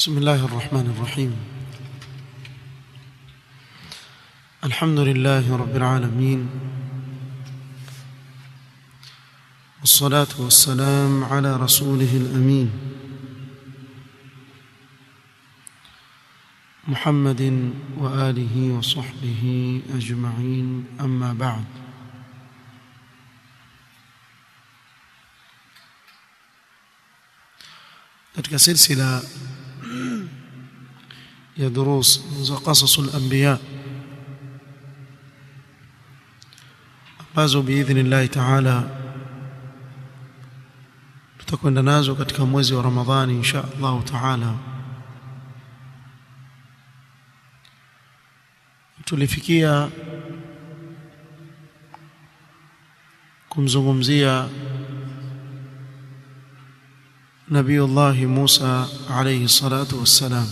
بسم الله الرحمن الرحيم الحمد لله رب العالمين والصلاة والسلام على رسوله الأمين محمد وآله وصحبه أجمعين أما بعد katika silsila ya durus za qasasul anbiya ambazo biidhnillahi taala tutakwenda nazo katika mwezi wa Ramadhani insha Allah taala tulifikia kumzungumzia نبي الله موسى عليه الصلاة والسلام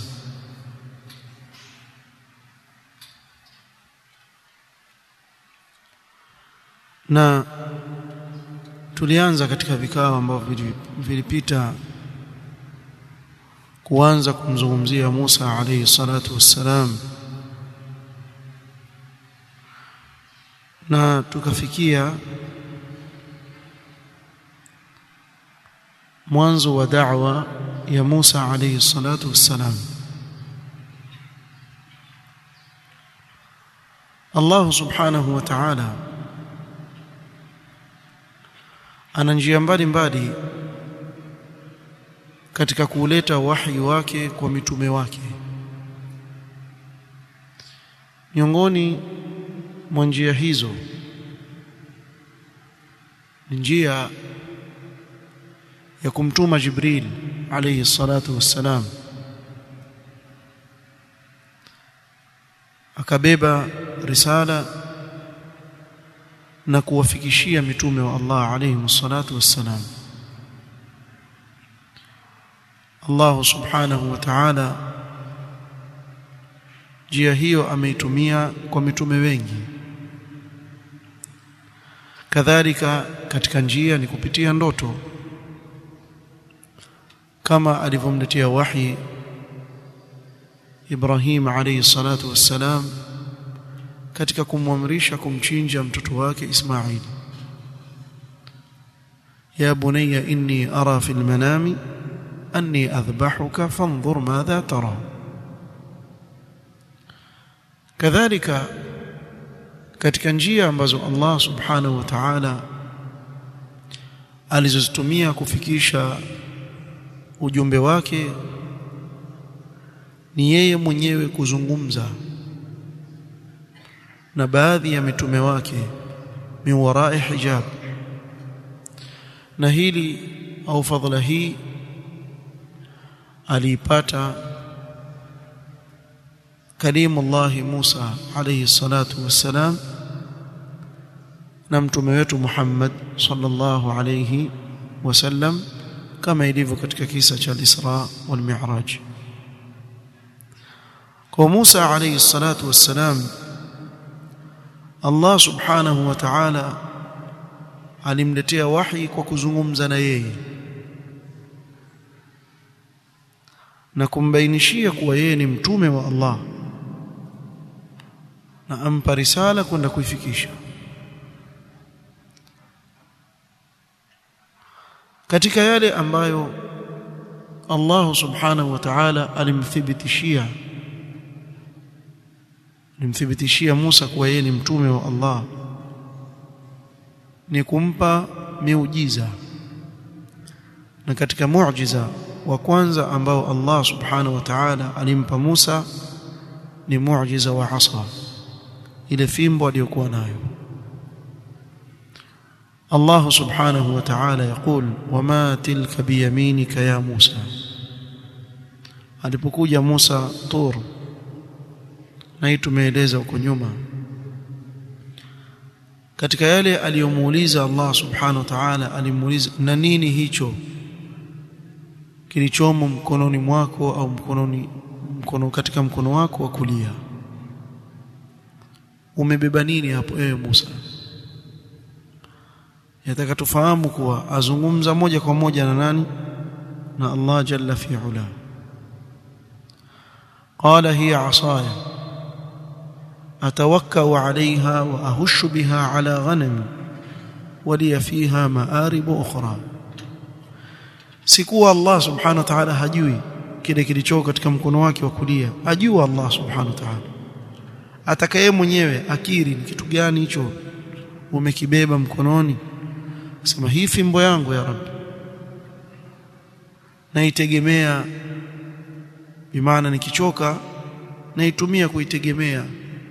na tulianza katika vikao ambavyo vilipita kuanza kumzungumzia Musa alayhi salatu wassalam na tukafikia mwanzo wa da'wa ya Musa alayhi salatu wassalam Allah subhanahu wa ta'ala ana njia mbalimbali katika kuleta wahi wake kwa mitume wake miongoni mwa njia hizo ni njia ya kumtuma Jibril alayhi salatu wassalam akabeba risala na kuwafikishia mitume wa Allah alayhi salatu wassalam Allah subhanahu wa ta'ala njia hiyo ameitumia kwa mitume wengi kadhalika katika njia ni kupitia ndoto kama alivyomletea wahi Ibrahim alayhi salatu wassalam katika kumwamrisha kumchinja mtoto wake Ismail ya bunayya inni ara fil manami anni adhbahuka fanzur madha tara kadhalika katika njia ambazo Allah subhanahu wa ta'ala alizozitumia kufikisha ujumbe wake ni yeye mwenyewe kuzungumza na baadhi ya mitume wake min warai hijab na hili au fadhila hii aliipata kalimullah Musa alayhi salatu wassalam na mtume wetu Muhammad sallallahu alayhi wasallam kama ilivyo katika kisa cha Isra wal Mi'raj kwa Musa alayhi salatu wassalam Allah subhanahu wa ta'ala alimletea wahi kwa kuzungumza na yeye na kumbainishia kuwa yeye ni mtume wa Allah na ampa risala kwenda kuifikisha katika yale ambayo Allah subhanahu wa ta'ala alimthibitishia alimthibitishia Musa kuwa yeye ni mtume wa Allah ni kumpa miujiza na katika muujiza wa kwanza ambao Allah subhanahu wa ta'ala alimpa Musa ni muujiza wa asa ile fimbo aliyokuwa nayo الله سبحانه وتعالى يقول وما تلك بيمينك يا موسى alipokuja Musa Tur na hii tumeeleza huko nyuma katika yale aliyomuuliza Allah subhanahu wa ta'ala alimuuliza na nini hicho kilichomo mkononi mwako au mkononi mkono katika mkono wako wa kulia umebeba nini hapo ewe Musa yataka tufahamu kuwa azungumza moja kwa moja na nani na Allah jalla fi ula قال هي عصاي أتوكأ عليها وأهش بها على غنمي ولي فيها مآرب أخرى sikuwa Allah subhanahu wa ta'ala hajui kile kilichoko katika mkono wake wa kulia ajua Allah subhanahu wa ta'ala atakaye mwenyewe akiri ni kitu gani hicho umekibeba mkononi sema hii fimbo yangu ya Rabbi naitegemea bimaana nikichoka naitumia kuitegemea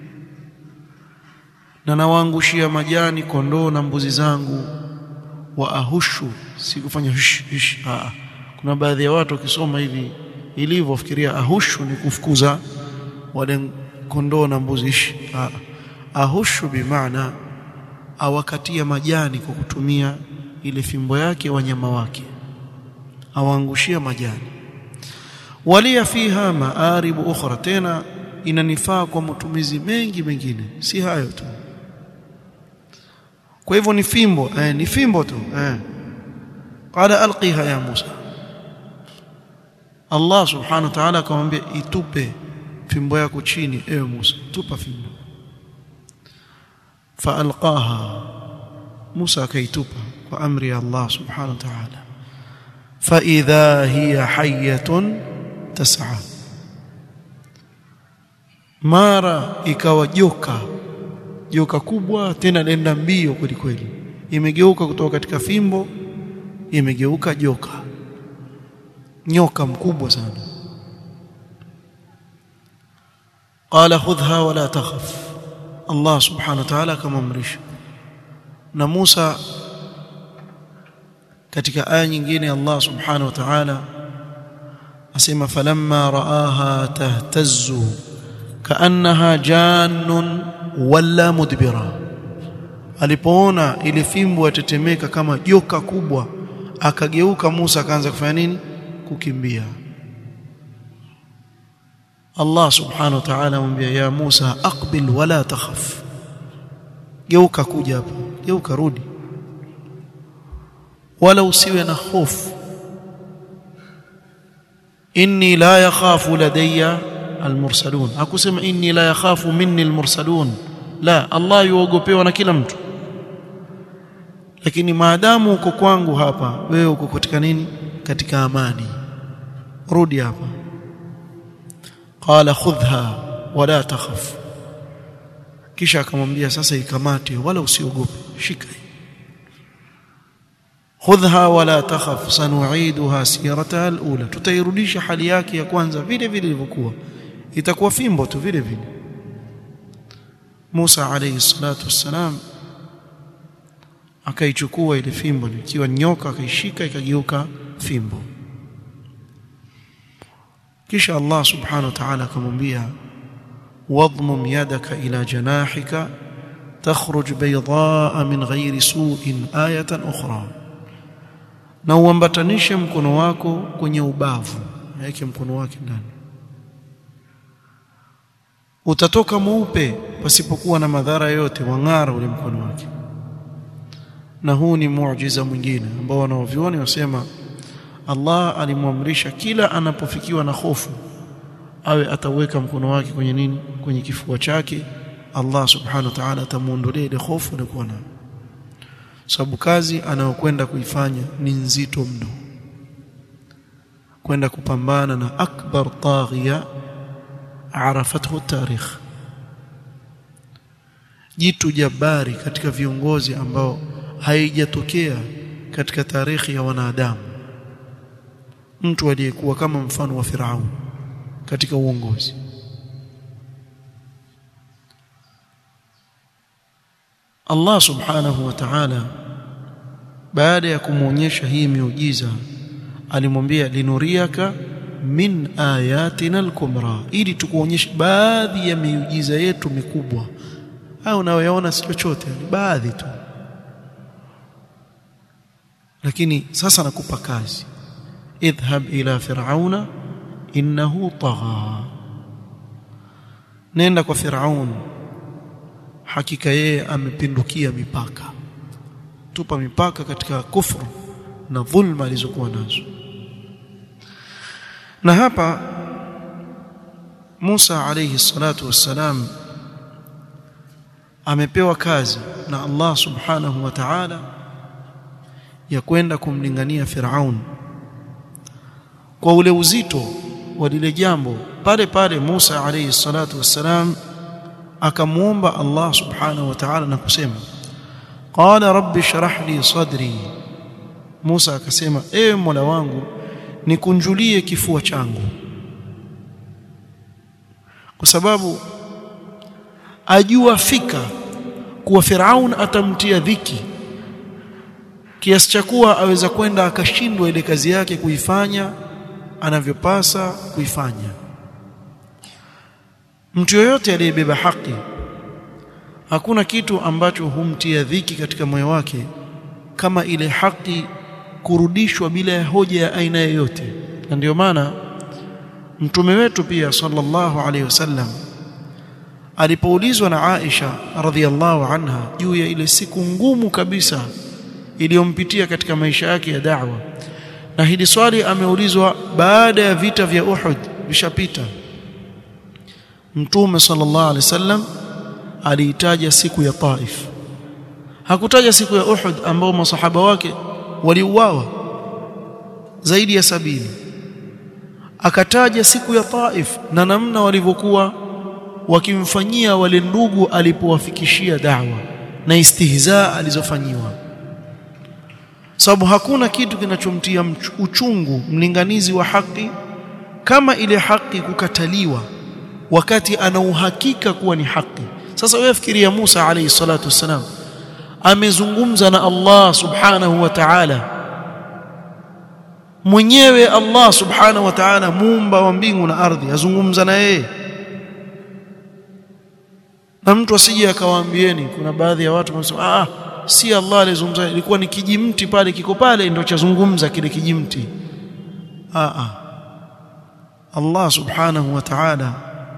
na nawaangushia majani kondoo na mbuzi zangu wa ahushu si kufanya hush, hush. Aa, kuna baadhi ya watu wakisoma hivi ilivyo fikiria ahushu ni kufukuza wale kondoo na mbuzi Aa, ahushu bimaana awakatia majani kwa kutumia ile fimbo yake wanyama wake awaangushia majani walia fiha maaribu ukhra tena inanifaa kwa matumizi mengi mengine si hayo tu kwa hivyo ni fimbo eh, ni fimbo tu eh qala alqiha ya Musa Allah subhanahu wa ta'ala akamwambia itupe fimbo yako chini ewe Musa tupa fimbo faalqaha Musa akaitupa kwa amri ya Allah subhanahu wa ta'ala fa idha hiya hayyatun tas'a mara ikawa joka joka kubwa tena lenda mbio kweli kweli imegeuka kutoka katika fimbo imegeuka joka nyoka mkubwa sana qala khudha wala takhaf Allah subhanahu wa ta'ala akamamrisha na Musa katika aya nyingine Allah subhanahu wa ta'ala asema falamma raaha tahtazzu kaannaha jannun wala mudbira alipoona ile fimbo yatetemeka kama joka kubwa akageuka Musa akaanza kufanya nini kukimbia Allah subhanahu wa ta'ala amwambia ya Musa aqbil wala takhaf geuka kuja hapa geuka rudi wala usiwe na hofu inni la yakhafu ladayya almursalun hakusema inni la yakhafu minni almursalun la Allah yuogopewa na kila mtu lakini maadamu uko kwangu hapa wewe uko katika nini katika amani rudi hapa qala khudha wala takhaf kisha akamwambia sasa ikamate wala usiogope shika khudha wala takhaf sanu'iduha sirataha alula tutairudisha hali yake ya kwanza vile vile ilivyokuwa itakuwa fimbo tu vile vile Musa alayhi salatu wassalam akaichukua ile fimbo ikiwa nyoka akaishika ikageuka fimbo kisha Allah subhanahu wa ta'ala akamwambia wadmum yadaka ila janahika takhruj baydaa min ghairi su'in ayatan ukhra na uambatanishe mkono wako kwenye ubavu yake mkono wake ndani utatoka mweupe pasipokuwa na madhara yote wang'ara ule mkono wake na huu ni muujiza mwingine ambao wanaovioni wasema Allah alimwamrisha kila anapofikiwa na hofu awe ataweka mkono wake kwenye nini kwenye kifua chake Allah subhanahu wa ta'ala atamuondolea ile hofu na kuwa nayo sababu kazi anayokwenda kuifanya ni nzito mno kwenda kupambana na akbar taghiya arafathu tarikh jitu jabari katika viongozi ambao haijatokea katika tarikhi ya wanadamu mtu aliyekuwa kama mfano wa Firaun katika uongozi Allah subhanahu wa ta'ala baada ya kumwonyesha hii miujiza alimwambia linuriaka min ayatina al-kubra ili tukuonyeshe baadhi ya miujiza yetu mikubwa au unayoyaona si chochote ni baadhi tu lakini sasa nakupa kazi idhhab ila fir'auna innahu tagha nenda kwa fir'aun hakika yeye amepindukia mipaka tupa mipaka katika kufru na dhulma alizokuwa nazo na hapa Musa alayhi salatu wassalam amepewa kazi na Allah subhanahu wa ta'ala ya kwenda kumlingania Firaun kwa ule uzito wa lile jambo pale pale Musa alayhi salatu wassalam akamuomba Allah subhanahu wa ta'ala na kusema qala rabbi shrah li sadri Musa akasema ewe Mola wangu nikunjulie kifua changu kwa sababu ajua fika kuwa Firaun atamtia dhiki kiasi cha kuwa aweza kwenda akashindwa ile kazi yake kuifanya anavyopasa kuifanya mtu yoyote aliyebeba haki hakuna kitu ambacho humtia dhiki katika moyo wake kama ile haki kurudishwa bila ya hoja ya aina yoyote na ndio maana mtume wetu pia sallallahu alaihi wasallam alipoulizwa na Aisha radhiallahu anha juu ya ile siku ngumu kabisa iliyompitia katika maisha yake ya da'wa na hili swali ameulizwa baada ya vita vya Uhud vishapita mtume sallallahu alaihi wasallam aliitaja siku ya Taif hakutaja siku ya Uhud ambao masahaba wake waliuawa zaidi ya sabini akataja siku ya Taif na namna walivyokuwa wakimfanyia wale ndugu alipowafikishia da'wa na istihzaa alizofanyiwa sababu hakuna kitu kinachomtia uchungu mlinganizi wa haki kama ile haki kukataliwa wakati ana uhakika kuwa ni haki sasa wewe fikiria Musa alayhi salatu wassalam amezungumza na Allah subhanahu wa ta'ala mwenyewe Allah subhanahu wa ta'ala muumba wa mbingu na ardhi azungumza na yeye na mtu asije akawaambieni kuna baadhi ya watu wanasema ah si Allah alizungumza ilikuwa ni kijimti pale kiko pale ndio chazungumza kile kijimti ah ah Allah subhanahu wa ta'ala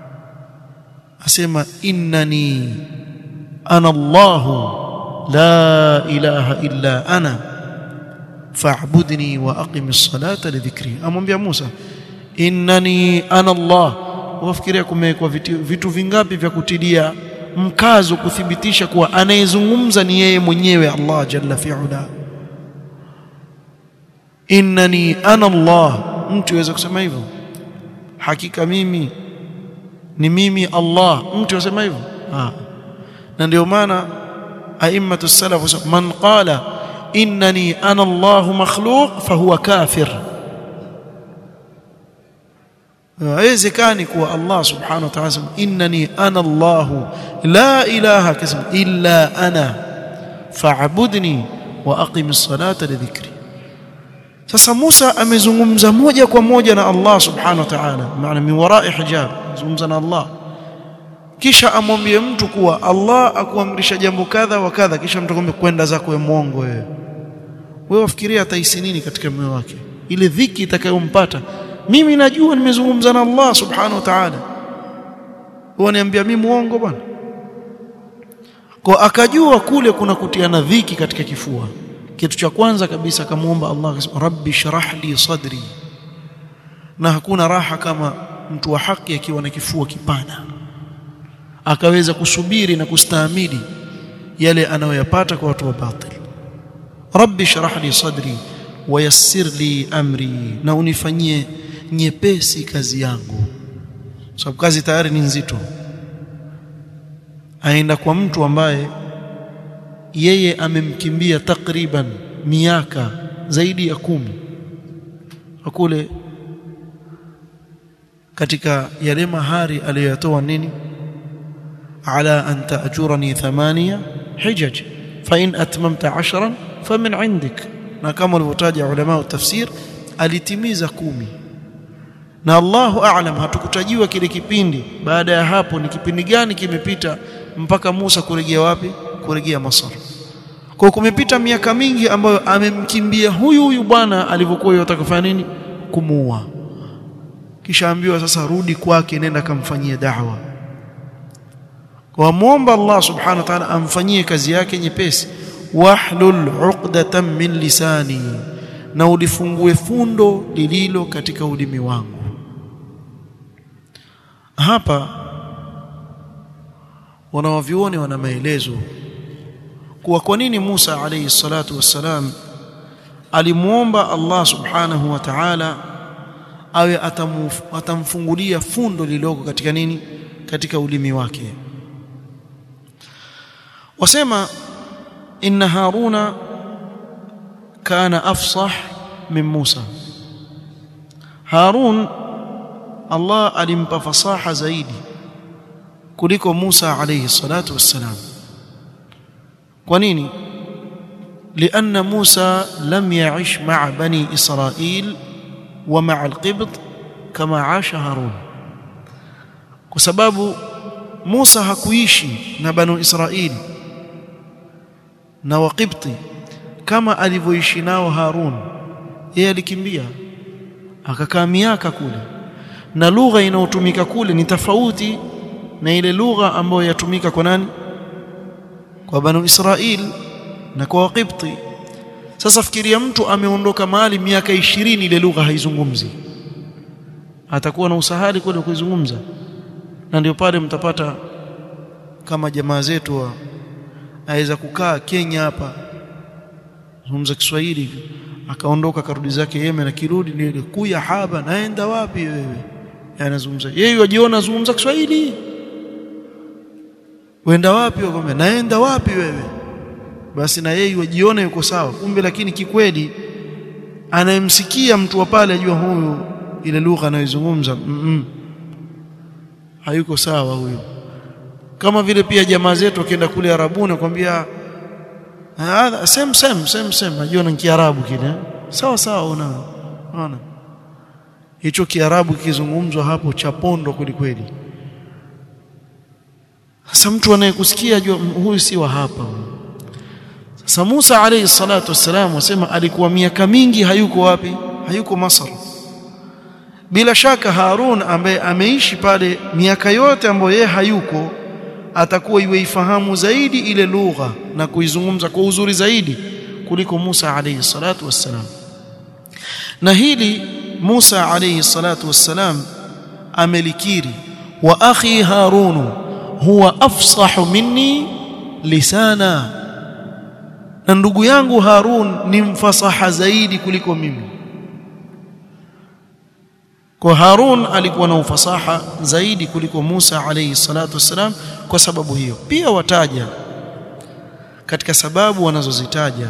asema innani ana Allah la ilaha illa ana fa'budni wa aqimis salata li dhikri amwambia Musa innani ana Allah wafikiria kumewekwa vitu, vitu vingapi vya kutilia mkazo kuthibitisha kuwa anayezungumza ni yeye mwenyewe Allah jalla fi'ala innani ana Allah mtu aweza kusema hivyo hakika mimi ni mimi Allah mtu anasema hivyo ah na ndio maana a'immatu salaf man qala innani ana Allah makhluq fahuwa kafir haiwezekani kuwa Allah subhanahu wa ta'ala innani ana Allah la ilaha kasma illa ana fa'budni wa aqimis salata li dhikri sasa Musa amezungumza moja kwa moja na Allah subhanahu wa ta'ala maana min wara'i hijab zungumza na Allah kisha amwambie mtu kuwa Allah akuamrisha jambo kadha wa kadha kisha mtu akwambia kwenda zako wewe muongo wewe wewe wafikiria atahisi nini katika moyo wake ile dhiki itakayompata mimi najua nimezungumza na Allah subhanahu wa ta'ala waniambia mimi muongo bwana kwa akajua kule kuna kutiana dhiki katika kifua kitu cha kwanza kabisa akamuomba Allah akasema rabbi shrah li sadri na hakuna raha kama mtu wa haki akiwa na kifua kipana akaweza kusubiri na kustahimili yale anayoyapata kwa watu wa batil rabbi shrah li sadri wayassir li amri na unifanyie nyepesi kazi yangu sababu kazi tayari ni nzito aenda kwa mtu ambaye yeye amemkimbia takriban miaka zaidi ya kumi kule katika yale mahari aliyotoa nini ala an ta'jurani thamania hijaj fa in atmamta ashran famin indik na kama walivyotaja ulama wa tafsir alitimiza kumi na Allahu a'lam hatukutajiwa kile kipindi baada ya hapo ni kipindi gani kimepita mpaka Musa kurejea wapi kurejea Masar kwa kumepita miaka mingi ambayo amemkimbia huyu huyu bwana alivyokuwa yotaka kufanya nini kumuua kisha ambiwa sasa rudi kwake nenda kamfanyie da'wa kwa muomba Allah subhanahu wa ta'ala amfanyie kazi yake nyepesi wahlul 'uqdatan min lisani na ulifungue fundo lililo katika ulimi wangu hapa wanawavyuoni wana maelezo kuwa kwa nini Musa alayhi salatu wassalam alimuomba Allah subhanahu wa ta'ala awe atamfungulia fundo liloko katika nini katika ulimi wake wasema inna haruna kana afsah min Musa Harun Allah alimpa fasaha zaidi kuliko Musa alayhi salatu wassalam kwa nini لأن موسى لم يعش مع بني إسرائيل ومع القبط كما عاش هارون بسبب موسى hakuishi na banu Israili na waqibti kama alivyoishi nao Harun yeye alikimbia akakaa miaka kule na lugha inayotumika kule ni tofauti na ile lugha ambayo yatumika kwa nani kwa banu Israil na kwa waqibti sasa fikiria mtu ameondoka mahali miaka ishirini ile lugha haizungumzi atakuwa na usahali kwenda kuizungumza na ndio pale mtapata kama jamaa zetu wa aweza kukaa Kenya hapa zungumza Kiswahili akaondoka karudi zake Yemen akirudi ni ile kuya haba naenda wapi wewe anazungumza yeye wajiona zungumza Kiswahili wenda wapi wakwambia naenda wapi wewe basi na yeye wajiona yuko sawa kumbe lakini kikweli anayemsikia mtu wa pale ajua huyu ile lugha anayozungumza mm -mm. hayuko sawa huyo kama vile pia jamaa zetu wakienda kule Arabuni kwambia hadha same same same same najua ni kiarabu kile sawa sawa una unaona hicho kiarabu kizungumzwa hapo cha pondo kweli kweli sasa mtu anayekusikia ajua huyu si wa hapa sasa Musa alayhi salatu wassalam wasema alikuwa miaka mingi hayuko wapi hayuko Masar bila shaka Harun ambaye ameishi pale miaka yote ambayo yeye hayuko atakuwa iweifahamu zaidi ile lugha na kuizungumza kwa uzuri zaidi kuliko Musa alayhi salatu wassalam na hili Musa alayhi salatu wassalam amelikiri wa akhi Harun huwa afsahu minni lisana na ndugu yangu Harun ni mfasaha zaidi kuliko mimi kwa Harun alikuwa na ufasaha zaidi kuliko Musa alayhi salatu wassalam kwa sababu hiyo pia wataja katika sababu wanazozitaja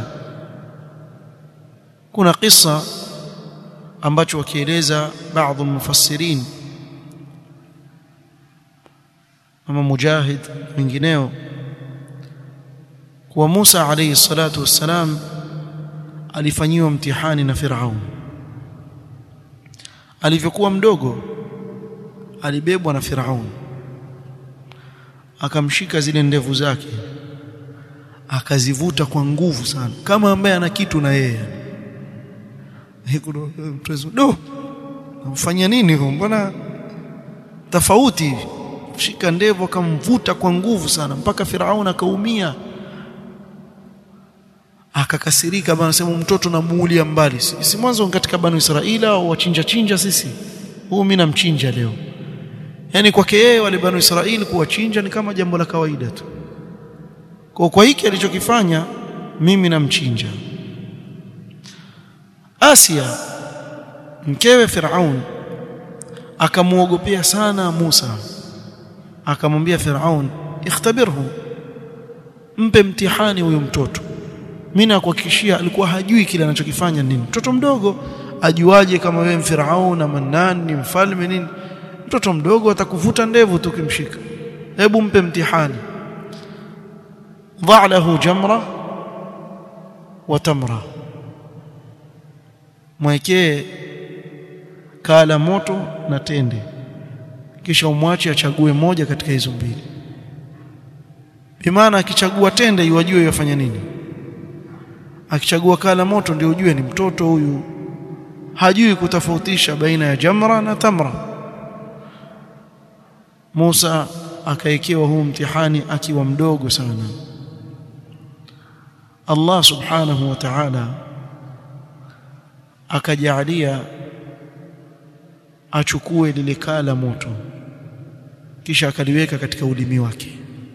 kuna kisa ambacho wakieleza baadhi mufassirin ama mujahid wengineo kuwa Musa alayhi salatu wassalam alifanyiwa mtihani na Firaun alivyokuwa mdogo alibebwa na Firaun akamshika zile ndevu zake akazivuta kwa nguvu sana kama ambaye ana kitu na yeye do mfanya nini mbona tofauti hivi shika ndevu akamvuta kwa nguvu sana mpaka Firaun akaumia akakasirika bana sema mtoto namuulia mbali si mwanzo katika banu Israila au wachinja chinja sisi huu mimi namchinja leo yani kwake yeye wale banu Israili kuwachinja ni kama jambo la kawaida tu kwa kwa hiki alichokifanya mimi namchinja Asia mkewe Firaun akamuogopea sana Musa akamwambia Firaun ikhtabirhu mpe mtihani huyo mtoto mimi nakuhakikishia alikuwa hajui kile anachokifanya nini mtoto mdogo ajuaje kama wewe Firaun na Mannan ni mfalme nini mtoto mdogo atakuvuta ndevu tu kimshika hebu mpe mtihani dha lahu jamra wa tamra mwekee kala moto na tende kisha umwache achague moja katika hizo mbili bimaana akichagua tende iwajue yafanya nini akichagua kala moto ndio ujue ni mtoto huyu hajui kutofautisha baina ya jamra na tamra Musa akaekewa huu mtihani akiwa mdogo sana Allah subhanahu wa ta'ala akajalia achukue lile kala moto kisha akaliweka katika ulimi wake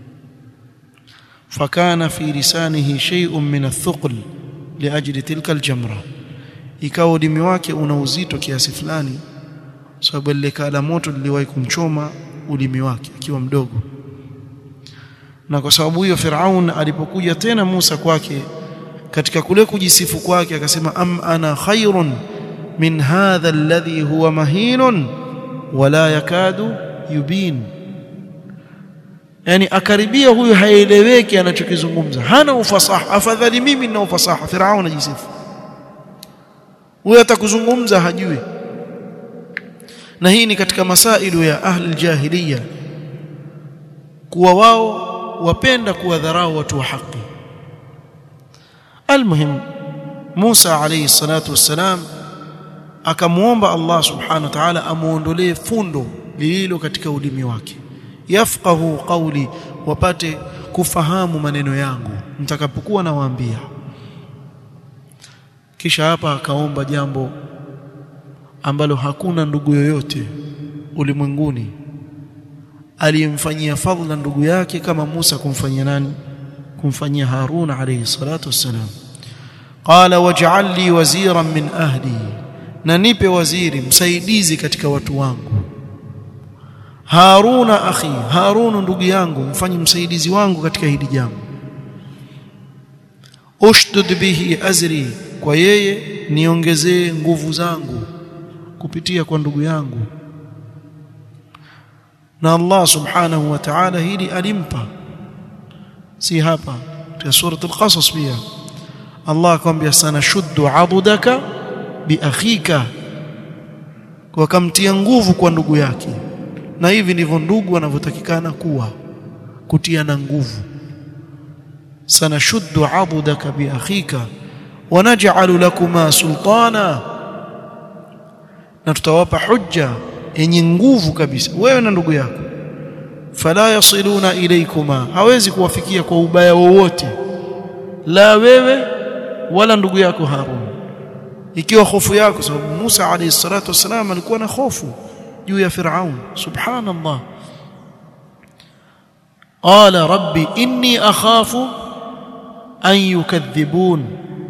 fakana fi lisanihi shay'un min athuql liajli tilka aljamra ikawa ulimi wake una uzito kiasi fulani sababu lile kala moto liliwahi kumchoma ulimi wake akiwa mdogo na kwa sababu hiyo Firaun alipokuja tena Musa kwake katika kule kujisifu kwake akasema am ana khairun min hadha alladhi huwa mahinun wala yakadu yubin yani akaribia huyu haeleweki anachokizungumza hana ufasaha afadhali mimi nina ufasaha Firaun ajisifu huyo atakuzungumza hajui na hii ni katika masailu ya ahli jahiliya kuwa wao wapenda kuwadharau watu wa haki almuhim Musa alayhi salatu wassalam akamuomba Allah subhanahu wa ta'ala amuondolee fundo lililo katika ulimi wake yafqahu qawli wapate kufahamu maneno yangu mtakapokuwa nawaambia kisha hapa akaomba jambo ambalo hakuna ndugu yoyote ulimwenguni aliyemfanyia fadhila ndugu yake kama Musa kumfanyia nani kumfanyia Harun alayhi salatu wassalam qala waj'al li waziran min ahli na nipe waziri msaidizi katika watu wangu Haruna akhi Harun ndugu yangu mfanye msaidizi wangu katika hili jambo ushdud bihi azri kwa yeye niongezee nguvu zangu kupitia kwa ndugu yangu na Allah subhanahu wa ta'ala hili alimpa si hapa katika surat al-qasas pia Allah akamwambia sana shuddu adudaka bi akhika kwa kamtia nguvu kwa ndugu yake na hivi ndivyo ndugu wanavyotakikana kuwa kutiana nguvu sana shuddu adudaka bi akhika wa naj'alu lakuma sultana na tutawapa hujja yenye nguvu kabisa wewe na ndugu yako fala yasiluna ilaykuma hawezi kuwafikia kwa ubaya wowote la wewe wala ndugu yako Harun ikiwa hofu yako sababu Musa alayhi salatu wasalam alikuwa na hofu juu ya Firaun subhanallah qala rabbi inni akhafu an yukadhibun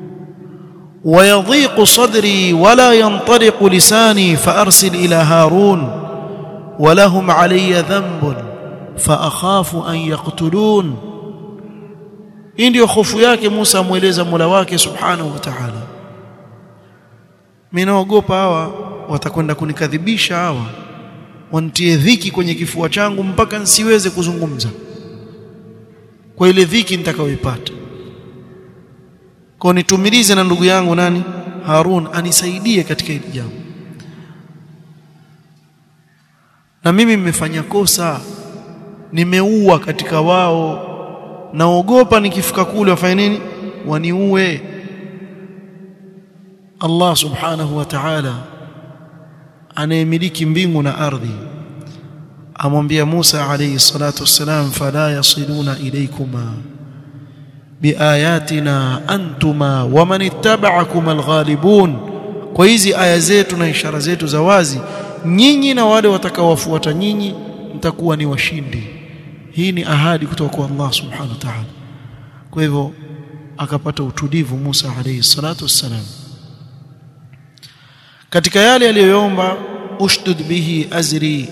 ويضيق صدري ولا ينطلق لساني فأرسل إلى هارون ولهم علي ذنب فأخاف أن يقتلون hii ndio hofu yake Musa amweleza Mola wake Subhanahu wa Ta'ala mimi naogopa hawa watakwenda kunikadhibisha hawa wantie dhiki kwenye kifua changu mpaka nsiweze kuzungumza kwa ile dhiki nitakayoipata kwa nitumilize na ndugu yangu nani Harun anisaidie katika hili jambo na mimi nimefanya kosa nimeua katika wao naogopa nikifika kule wafanye nini waniue Allah subhanahu wa ta'ala anayemiliki mbingu na ardhi amwambia Musa alayhi salatu wassalam fala yasiluna ilaykuma biayatina antuma waman ittaba'akum alghalibun kwa hizi aya zetu na ishara zetu za wazi nyinyi na wale watakaowafuata nyinyi mtakuwa ni washindi hii ni ahadi kutoka kwa Allah subhanahu wa ta'ala kwa hivyo akapata utulivu Musa alayhi salatu wassalam katika yale aliyoomba ushdud bihi azri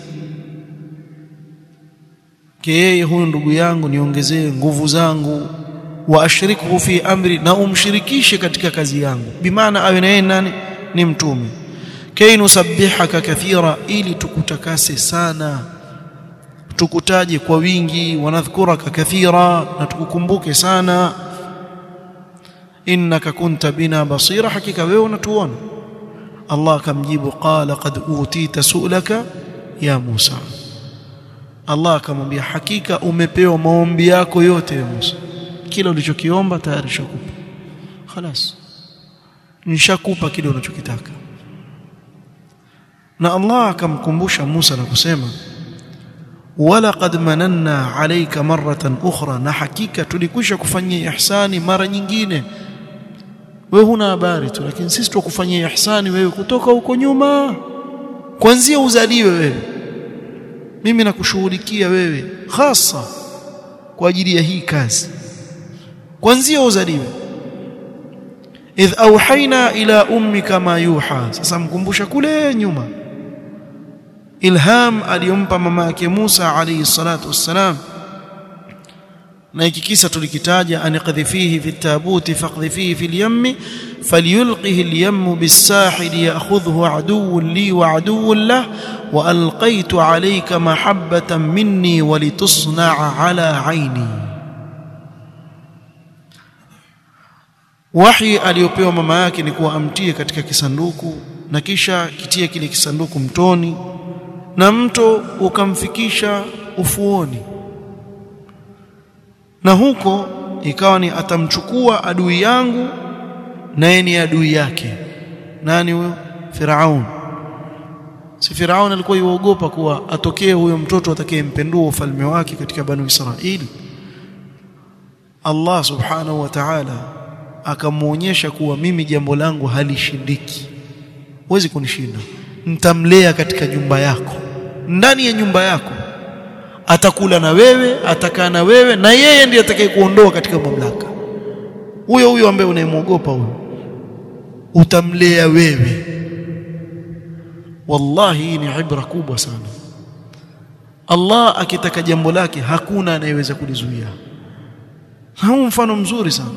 yeye huyu ndugu yangu niongezee nguvu zangu wa ashrikhu fi amri na umshirikishe katika kazi yangu bimaana awe na yeye nani ni mtume kay nusabbihaka kathira ili tukutakase sana tukutaje kwa wingi wanadhkuraka kathira na tukukumbuke sana innaka kunta bina basira hakika wewe unatuona Allah akamjibu qala qad utita su'laka ya Musa Allah akamwambia hakika umepewa maombi yako yote ya Musa kila ulichokiomba tayari shakupa خلاص nishakupa kile unachokitaka na Allah akamkumbusha Musa na kusema walaqad mananna alayka marratan ukhra na hakika tulikwisha kufanyia ihsani mara nyingine wewe huna habari tu lakini sisi tukufanyia ihsani wewe kutoka huko nyuma kuanzia uzaliwe wewe mimi nakushughulikia wewe hasa kwa ajili ya hii kazi kwanzia uzaliwe idh auhaina ila ummika ma yuha sasa mkumbusha kule nyuma ilham aliyompa mama yake Musa alayhi salatu wassalam na hiki kisa tulikitaja aniqdhifihi fi tabuti faqdhifihi fi al-yammi falyulqihi al-yammu bis-sahil ya'khudhuhu aduwwun li wa aduwwun lah wa alqaytu alayka mahabbatan minni wa litusna'a ala 'ayni wahi aliyopewa mama yake ni kuwa amtie katika kisanduku na kisha kitie kile kisanduku mtoni na mto ukamfikisha ufuoni na huko ikawa ni atamchukua adui yangu naye ni adui yake nani huyo Firaun si Firaun alikuwa yuogopa kuwa atokee huyo mtoto atakayempendua ufalme wake katika banu Israili Allah subhanahu wa ta'ala akamuonyesha kuwa mimi jambo langu halishindiki huwezi kunishinda nitamlea katika nyumba yako ndani ya nyumba yako atakula na wewe atakaa na wewe na yeye ndiye atakayekuondoa katika mamlaka huyo huyo ambaye unayemwogopa huyo utamlea wewe wallahi hii ni ibra kubwa sana Allah akitaka jambo lake hakuna anayeweza kulizuia huu mfano mzuri sana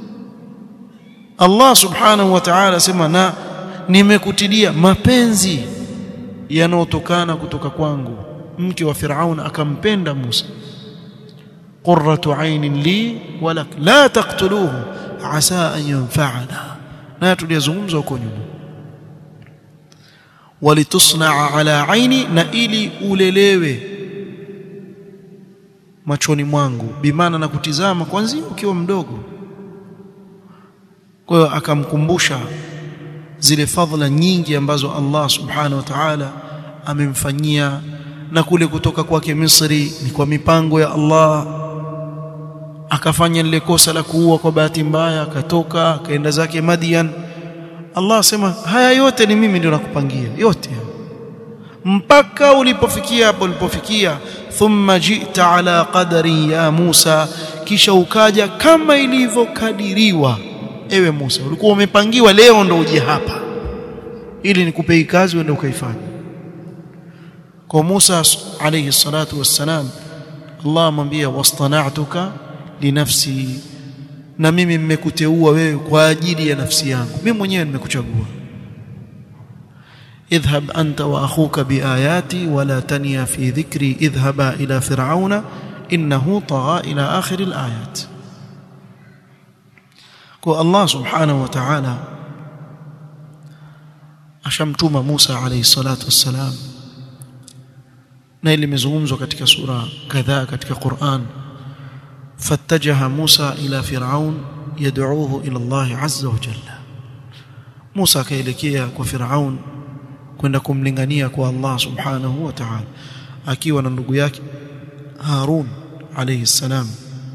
Allah subhanahu wa ta'ala sema na nimekutilia mapenzi yanayotokana kutoka kwangu mke wa Firaun akampenda Musa qurratu aynin li walak la taqtuluhu asa an yanfa'ana na tuliyazungumza huko nyuma walitusnaa ala aini na ili ulelewe machoni mwangu bimaana na kutizama kwanza ukiwa mdogo kwa hiyo akamkumbusha zile fadhila nyingi ambazo Allah subhanahu wa ta'ala amemfanyia na kule kutoka kwake Misri ni kwa mipango ya Allah akafanya lile kosa la kuua kwa bahati mbaya akatoka akaenda zake Madian Allah asema haya yote ni mimi ndio nakupangia yote mpaka ulipofikia hapo ulipofikia thumma jita ala qadari ya Musa kisha ukaja kama ilivyokadiriwa ewe Musa ulikuwa umepangiwa leo ndo uje hapa ili nikupe hii kazi uende ukaifanye kwa Musa alayhi salatu wassalam Allah amwambia wastana'tuka linafsi na mimi mmekuteua wewe kwa ajili ya nafsi yangu mimi mwenyewe nimekuchagua اذهب أنت وأخوك بآياتي ولا تنيا في ذكري اذهبا إلى فرعون إنه طغى إلى آخر الآيات kwa Allah subhanahu wa ta'ala ashamtuma Musa alayhi salatu wassalam na ile imezungumzwa katika sura kadhaa katika Qur'an fattajaha Musa ila Firaun yad'uuhu ila Allah azza wa jalla Musa akaelekea kwa Firaun kwenda kumlingania kwa Allah subhanahu wa ta'ala akiwa na ndugu yake Harun alayhi salam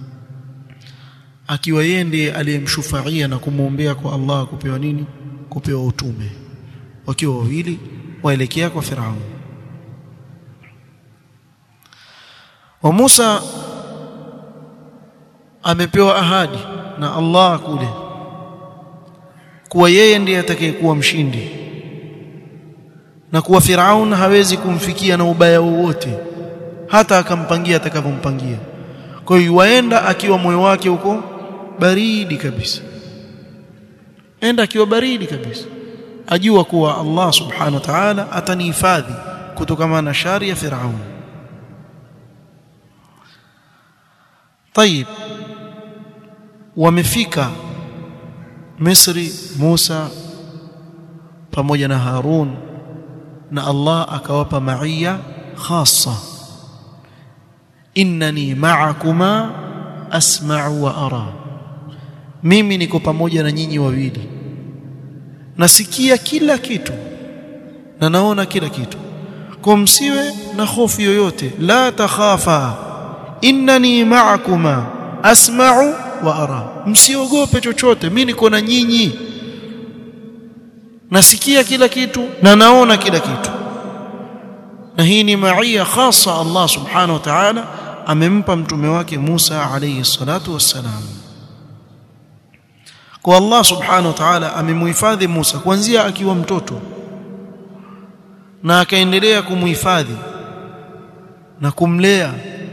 akiwa yeye ndiye aliyemshufaia na kumwombea kwa Allah kupewa nini kupewa utume wakiwa wawili waelekea kwa Firaun wa Musa amepewa ahadi na Allah kule kuwa yeye ndiye atakayekuwa mshindi na kuwa Firaun hawezi kumfikia na ubaya wowote hata akampangia atakavyompangia kwa hiyo waenda akiwa moyo wake huko baridi kabisa enda akiwa baridi kabisa ajua kuwa Allah subhanahu wa ta'ala atanihifadhi kutokana na shari ya Firaun طيب wamefika Misri Musa pamoja na Harun na Allah akawapa maia khassa innani ma'akuma asma'u wa ara mimi niko pamoja na nyinyi wawili nasikia kila kitu na naona kila kitu kwa msiwe na hofu yoyote la takhafa innani ma'akuma asma'u wa ara msiogope chochote mimi niko na nyinyi nasikia kila kitu na naona kila kitu na hii ni maia khasa Allah subhanahu wa ta'ala amempa mtume wake Musa alayhi salatu wassalam kwa Allah subhanahu wa ta'ala amemhifadhi Musa kuanzia akiwa mtoto na akaendelea kumhifadhi na kumlea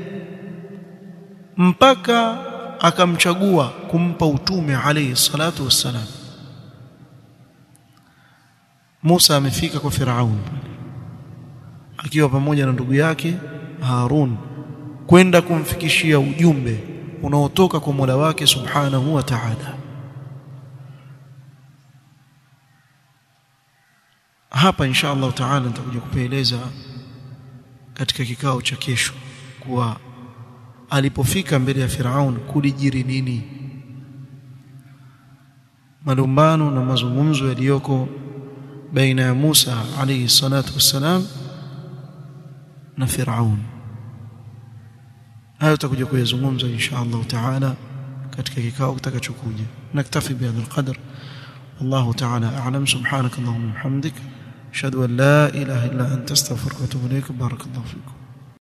mpaka akamchagua kumpa utume alayhi salatu wassalam Musa amefika kwa Firaun akiwa pamoja na ndugu yake Harun kwenda kumfikishia ujumbe unaotoka kwa Mola wake Subhanahu wa Ta'ala hapa insha Allah Ta'ala nitakuja kupeeleza katika kikao cha kesho kuwa alipofika mbele ya Firaun kulijiri nini malumbano na mazungumzo yaliyoko baina ya Musa alayhi salatu wassalam na Firaun hayo tutakuja kuyazungumza insha Allah Ta'ala katika kikao kitakachokuja naktafi bihadha alqadr والله تعالى أعلم سبحانك اللهم وبحمدك أشهد أن لا إله إلا أنت استغفرك وأتوب إليك بارك الله فيكم